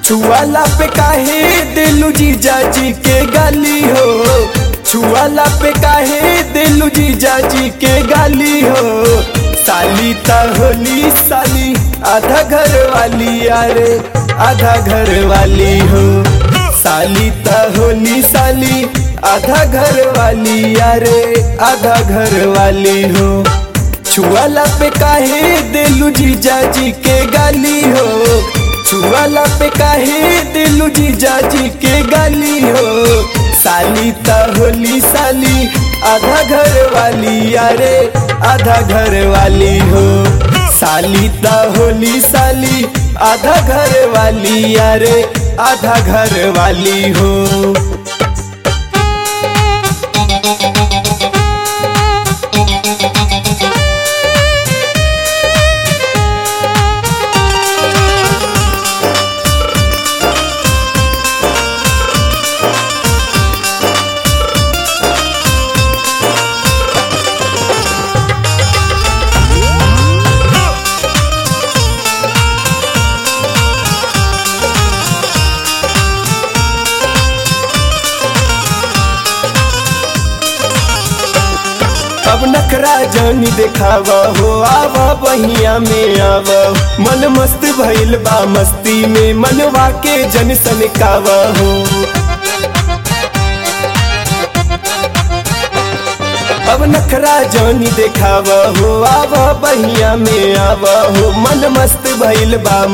छुआला पे काहे दिलू जीजा जी के गाली हो छुआला पे काहे दिलू जीजा जी के गाली हो साली ता होली साली आधा घर वाली यारे आधा घर वाली हो साली ता होली साली आधा घर वाली यारे आधा घर वाली हो छुआला पे काहे दिलू जीजा जी के गाली हो छुआला पे काहे दिलू जीजा जी के गाली हो साली ता होली साली आधा घर वाली यारे आधा घर वाली हो साली ता होली साली आधा घर वाली यारे आधा घर वाली हो अब नखरा जानी देखावा हो आवा बहिया में आवा मन मस्त भइल बा मस्ती में मनवा के जन सनकावा हो अब नखरा जानी देखावा हो आवा बहिया में आवा हो मन मस्त भइल बा